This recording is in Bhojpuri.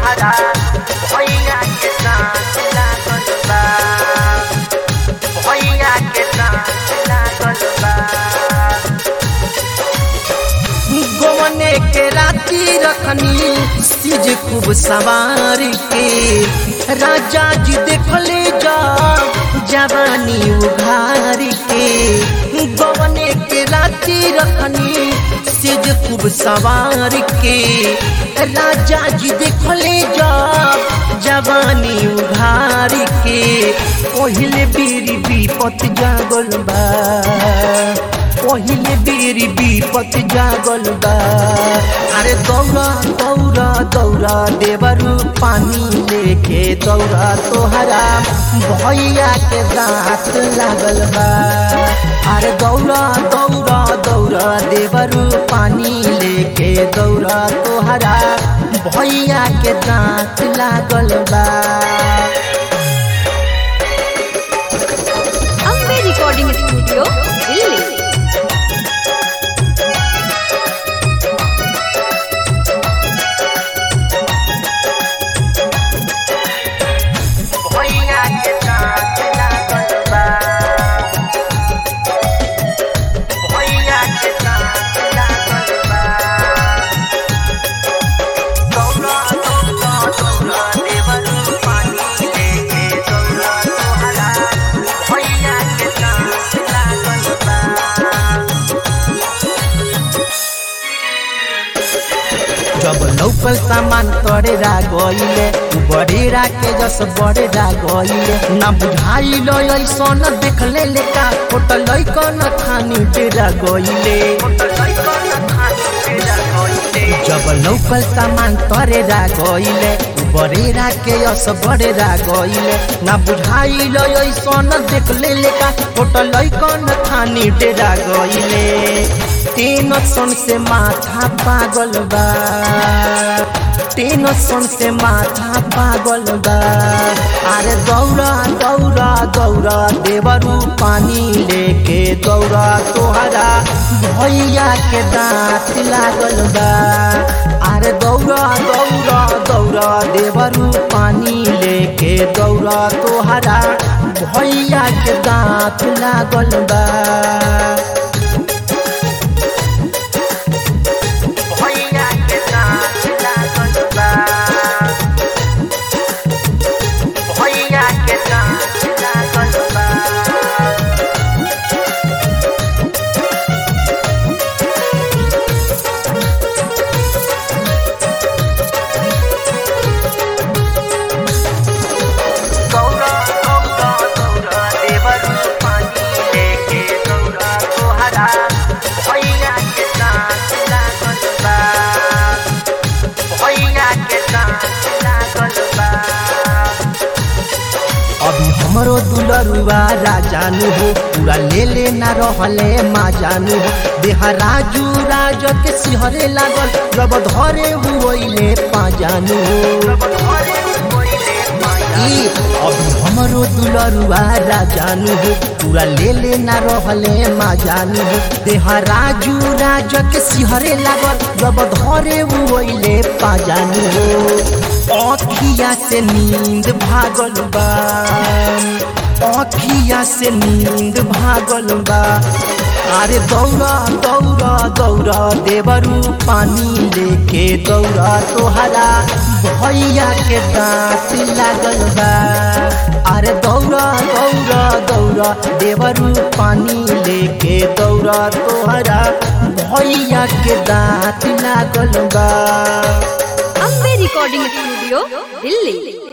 तोहरा भैया के साथ लागल बा भैया के साथ लागल बा गोवने के राती रखनी सिज खूब सवार के राजा जी देखले जा जवानी उघार के गोवने के राती रखनी सिज खूब सवार के राजा जी देखले जा जवानी उघार के पहिले बीरी विपत जागल बा पहिले बेरी विपत जागल बा अरे दौड़ा दौड़ा दौड़ा देवरू पानी लेके दौड़ा तोहरा भैया के दांत लागल बा अरे दौड़ा दौड़ा दौड़ा देवरू पानी लेके दौड़ा तोहरा भैया के दांत लागल बा अम्बे रिकॉर्डिंग स्टूडियो दिल्ली भैया के साथ लागल बा भैया के साथ लागल बा दौड़ा दौड़ा दौड़ा देवरू पानी लेके दौड़ा तोहरा भैया के साथ लागल बा जब लौकल सामान तोड़ेरा गईले बड़ेरा के जस बड़ेरा गईले ना बुझाइल ऐसन देखले लेका होटल कन खानी डेरा गईले जब लौकल सामान तोड़ेरा गईले बड़ेरा के यस बड़ेरा गईले ना बुझाइल ऐसन देखले लेका होटल कन खानी डेरा गईले टेंशन से माथा पागल बा टेंशन से माथा पागल बा अरे दौड़ा दौड़ा दौड़ा देवरू पानी लेके दौड़ा तोहरा भैया के दांत लागल बा अरे दौड़ा दौड़ा दौड़ा देवरू पानी लेके दौड़ा तोहरा भैया के दांत लागल बा भैया के साथ लागल बा भैया के साथ लागल बा दौड़ा दौड़ा दौड़ा देवरू पानी लेके दौड़ा तोहरा भैया के साथ लागल बा भैया के साथ लागल बा अभी हमरो दुलरुआ राजानु हो पूरा ले ले ना रहले माँ जानू हो देहा राजू राज के सिहरे लागल जब धरे हुए पा जानू हो ई अभी हमरो दुलरुआ राजानु हो पूरा ले ले ना रहले माँ जानू हो देहा राजू राज के सिहरे लागल जब धरे हुए पा जानू हो अखिया से नींद भागल बा अखिया से नींद भागल बा अरे दौड़ा दौड़ा दौड़ा देवरू पानी लेके दौड़ा तोहरा भैया के दांत लागल बा अरे दौड़ा दौड़ा दौड़ा देवरू पानी लेके दौड़ा तोहरा भैया के दांत लागल बा अम्बे रिकॉर्डिंग स्टूडियो दिल्ली